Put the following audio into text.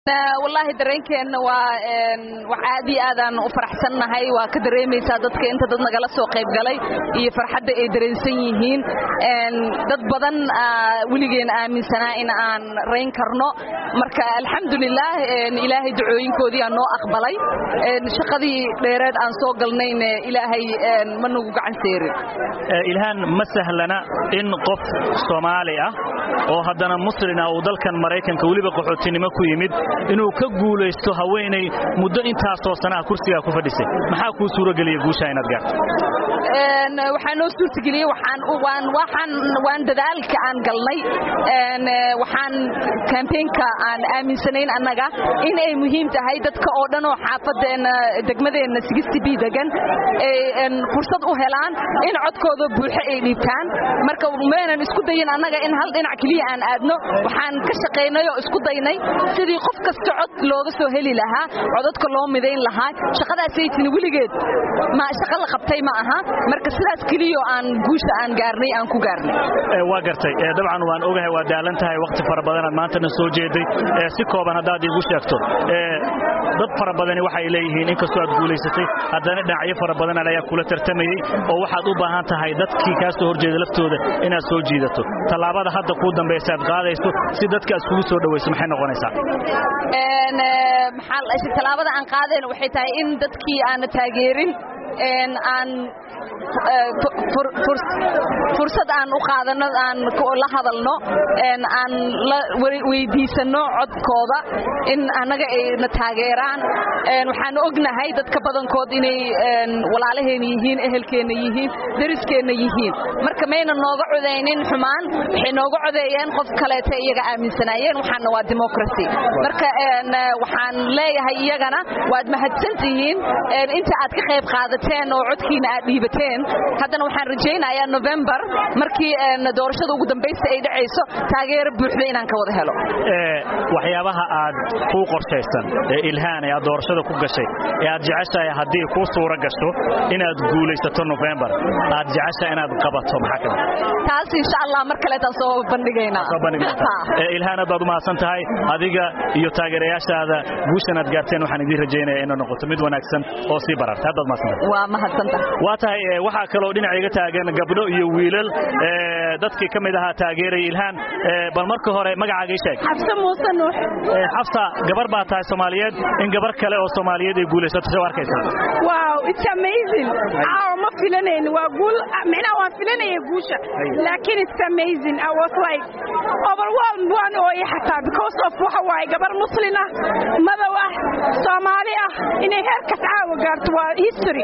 wallaahi dareenkeenna waa wax aad iyo aadaan u faraxsannahay waa ka dareemaysaa dadka inta dad nagala soo qayb galay iyo farxadda ay dareensan yihiin dad badan weligeen aaminsanaa in aan rayn karno marka alxamdulilaah ilaahay ducooyinkoodii aa noo aqbalay shaqadii dheereed aan soo galnayna ilaahay ma nagu gacan seerin ilhaan ma sahlana in qof soomaali ah oo haddana muslina uu dalkan maraykanka weliba qaxootinimo ku yimid inuu ka guulaysto haweenay muddo intaasoo sanaha kursigaa ku fadhisay maxaa kuu suurogeliya guushaa inaad gaarto waxaa noo suurtageliyey waan dadaalka aan galnay waxaan kambeynka aan aaminsanayn annaga in ay muhiim tahay dadka oo dhan oo xaafadeenna degmadeenna b degan fursad u helaan in codkooda buuxo ay dhiibtaan marka maynan isku dayin annaga in hal dhinac keliya aan aadno waxaan ka shaqaynay oo isku daynay sidii qof kasta cod looga soo heli lahaa codadka loo midayn lahaa shaqadaasaytini weligeed ma shaqo la qabtay ma aha marka sidaas keliyo aan guusha aan gaarnay aan ku gaarnay waa gartay dabcan waan ogahay waa daalan tahay wakhti fara badanaad maantana soo jeeday si kooban haddaad iigu sheegto dad fara badani waxay leeyihiin inkastoo aad guulaysatay haddana dhinacyo fara badan ayaa kula tartamayey oo waxaad u baahan tahay dadkii kaa soo horjeeda laftooda inaad soo jiidato tallaabada hadda kuu dambaysa aad qaadayso si dadka aad iskugu soo dhawayso maxay noqonaysaa tallaabada aan qaadeen waxay tahay in dadkii aana taageerin aan fursad aan u qaadano aan la hadalno aan la weydiisanno codkooda in annaga ayna taageeraan waxaan ognahay dadka badankood inay walaalaheenna yihiin ehelkeenna yihiin deriskeenna yihiin marka mayna nooga codaynin xumaan waxay nooga codeeyeen qof kaleeta iyaga aaminsanaayeen waxaana waa democracy marka waxaan leeyahay iyagana waad mahadsantihiin inta aad ka qayb qaadateen oo codkiina aad dhiibateen haddana waxaan rajaynayaa november markii doorashada ugu dambaysta ay dhacayso taageero buuxda inaan ka wada helo waxyaabaha aad kuu qorshaysan ee ilhaan ee aad doorashada ku gashay ee aad jeceshahay haddii kuu suura gasho inaad guulaysato november aad jeceshahay inaad qabato maxaa ka mid taas insha allah mar kaleetaan soo bandhigaynaa ilhaan aad baad u mahadsan tahay adiga iyo taageerayaashaada guushan aad gaarteen waxaan idiin rajaynayaa inay noqoto mid wanaagsan oo sii bararta haddaad mahadsantahay waa mahadsantahay waa tahay waxaa kaloo dhinaca iga taagan gabdho iyo wiilal dadkii ka mid ahaa taageeraya ilhaan bal marka hore magacaaga ii sheeg xabse muuse nuux xabsa gabar baa tahay soomaaliyeed in gabar kale oo soomaaliyeed ay guulaysato soo arkaysaa wow it's amazing caawa ma filanayn waa guul micnaha waan filanaya guusha laakiin it's amazing i was like overwhelmed waan ooyay xataa because of waxa waaye gabar muslin ah madow ah soomaali ah inay heerkas caawa gaarto waa history